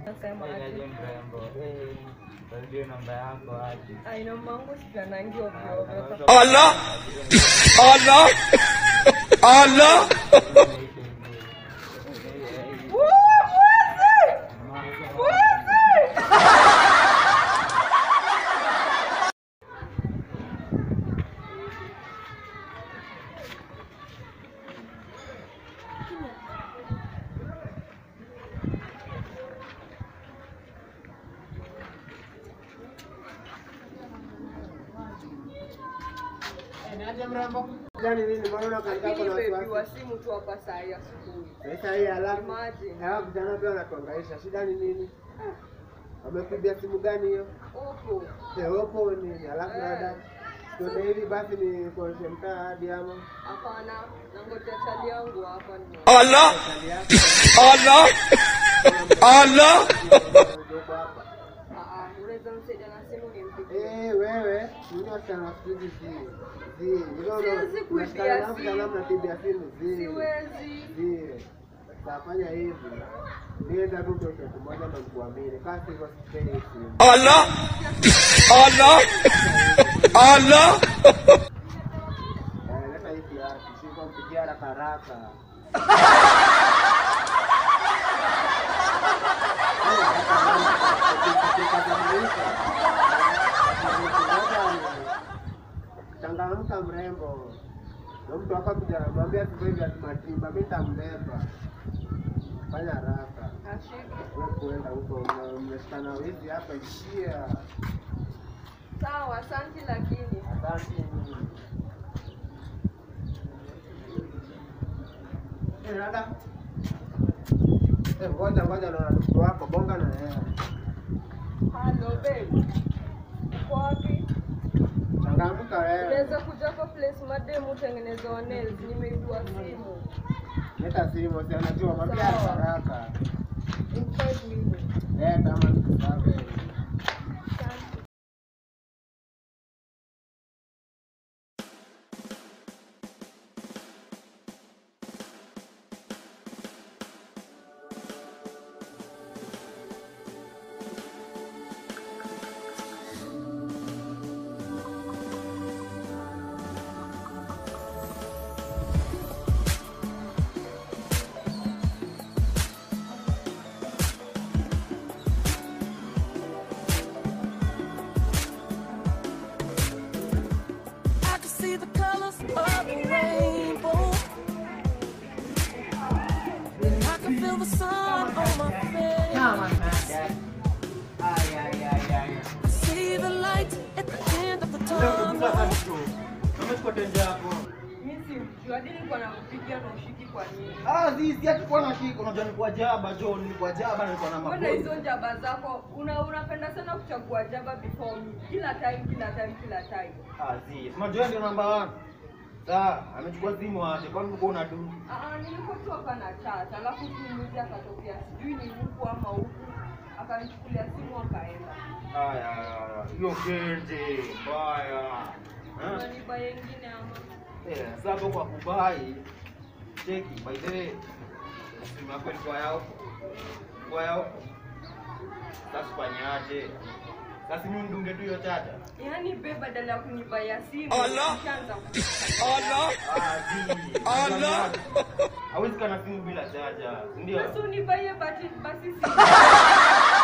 Nasema Aje aje. mrembo. Eh, ndio namba yako aje. Ai namba yangu sikanangi ovyo ovyo. Allah! Allah! Allah! Niaje mrembo? Gani nini? Mbona unakaa Lakini na baby wasiwasi? wa simu tu hapa saa hii asubuhi. Sasa hii alafu Imagine. hawa vijana pia wanatuangaisha. Shida ni nini? Wamekuibia simu gani hiyo? Opo. Eh, Oppo nini? Alafu Eh. dada. Tuende hivi basi ni kuonyeshe mtaa hadi ama Hapana, nangoja chali yangu hapa ni. Allah! hali yako. Allah! Allah! Uko hapa. Ah ah, unaweza msaidia na simu nimpigie. Eh, wewe, mimi wasichana siku hizi si. Si, hilo Siwezi kuibia unashikana na simu. vijana mnatibia simu. Si. Siwezi. Zile. Tafanya hivi. Nienda tu kwa kitu moja na kuamini. Kasi hivyo sipeni simu. Allah! Allah! Allah! Eh, leta hii kiatu. Siko mpigia haraka haraka. Changamka mrembo. Na mtu hapa kuja anamwambia sivyo hivi atimatimba, mimi nitambeba. Fanya haraka. Ashiki. Wewe kuenda huko mna- mnashikana wizi hapa ishia. Sawa, asante lakini. Asante. Eh, dada. Eh, ngoja ngoja na ndugu wako bonga na yeye. Hello babe. Uko wapi? Changamka wewe. Unaweza kuja kwa place mademu utengeneze wa nails, nimeidua simu. Leta simu, si anajua mwambie haraka haraka. In five minutes. Leta ama nikusabe. Asante. I can see the colors of the rainbow. And I can feel the sun on my face. I see the light at the end of the tunnel. Mimi simjui, hadi nilikuwa nakupigia na ushiki kwa nini? Ah, sisi hatukuwa na shika, unajua ni kwa jaba John, ni kwa jaba nilikuwa na Mbona maboi. hizo njaba zako una unapenda sana kuchagua jaba before me. Kila time, kila time, kila time. Ah, si. Unajua ndio namba 1. Sawa, amechukua simu aje, kwani uko una du? Ah, ah, nilikuwa tu hapa na chat, alafu tumuzi akatokea sijui ni huku ama huku, akanichukulia simu akaenda. Haya, haya, hiyo keje, baya. Eh? Unaniba yengine ama? Eh, sasa hapo kwa kubai. Cheki, by the way. Simu yako ilikuwa yao. Kwa yao. Sasa fanyaje? Sasa mimi ndunge tu hiyo chaja. Yaani be badala ya kunibaya simu, Allah! ushaanza ku- Allah! Ah, zi. Allah! Hawezi kana simu bila chaja, si ndio? Basi unibaie bati basi simu.